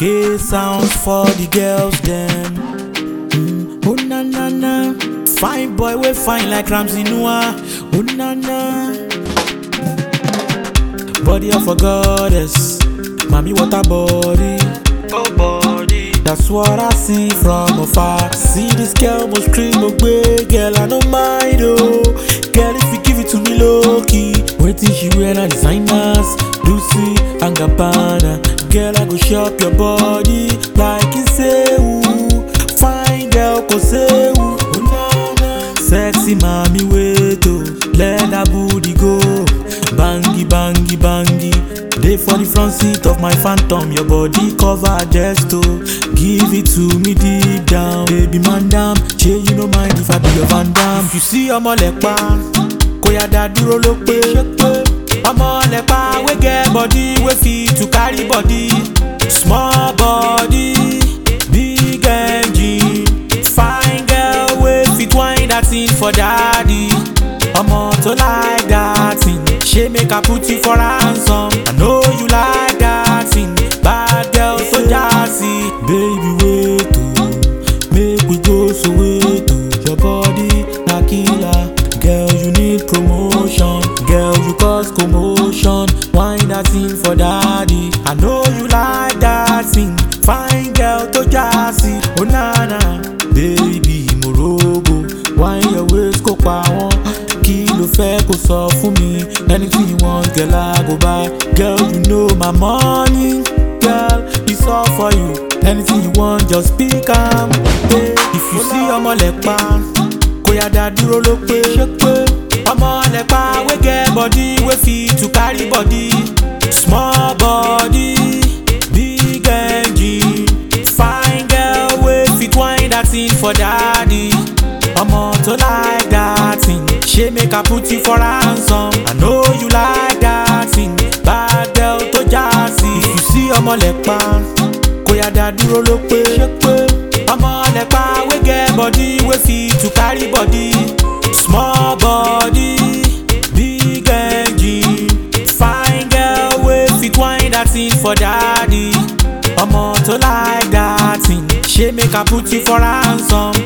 K sounds for the girls them. Mm, oh na na na, fine boy we fine like Ramsey Noah. Oh na na, body of a goddess, mommy what a body. Oh body, that's what I see from afar. I see this girl must scream away, girl I don't mind oh. Girl if you give it to me low key, waiting she wear na designers, Lucy and Gabbana. Girl I go shop your body like you say ooh. Fine girl go say ooh. Oh, na, na. Sexy mommy wait oh, let that booty go. Bangy bangy bangy. Dey for the front seat of my phantom, your body cover just to give it to me deep down. Baby man down, shey you no mind if I be your van dam. If you see ọmọ lẹ́pa, kò yá dá dúró ló pé. Ọmọ lẹ́pa wey get body wey fit to carry body. Small body, big engine. Fine girl wey fit whine that thing for daddy. Ọmọ tó like that thing, ṣé make I put you for ransom? I know you like that thing, bad girl tó jásí. Baby wait o, make we go Soweto. Your body na killer, girl you need promotion. Girl you cause commotion, whine that thing for daddy. I know you like that thing, fine girl tó jásí. Oh na na, baby morogo, whine your waist kó pa wọ́n. Kí ló fẹ́ kó sọ fún mi? Anything you want, girl, I go buy. Girl, you know my money. Girl, it's all for you. Anything you want, just speak am. Hey, if you see ọmọ lẹ́pa, kò yá dá dúró ló pé. Ọmọ lẹ́pa wey get body wey fit to carry body. Small body, big engine. Fine girl wey fit whine that thing for daddy. Ọmọ tó like that thing, ṣé make I put you for ransom? I know you like that thing, bad girl tó jásí. If you see ọmọ lẹ́pa, kò yá dá dúró ló pé. Ọmọ lẹ́pa wey get body wey fit to carry body. Small body, big engine. Fine girl wey fit whine that thing for daddy. Ọmọ tó like that thing, ṣé make I put you for ransom?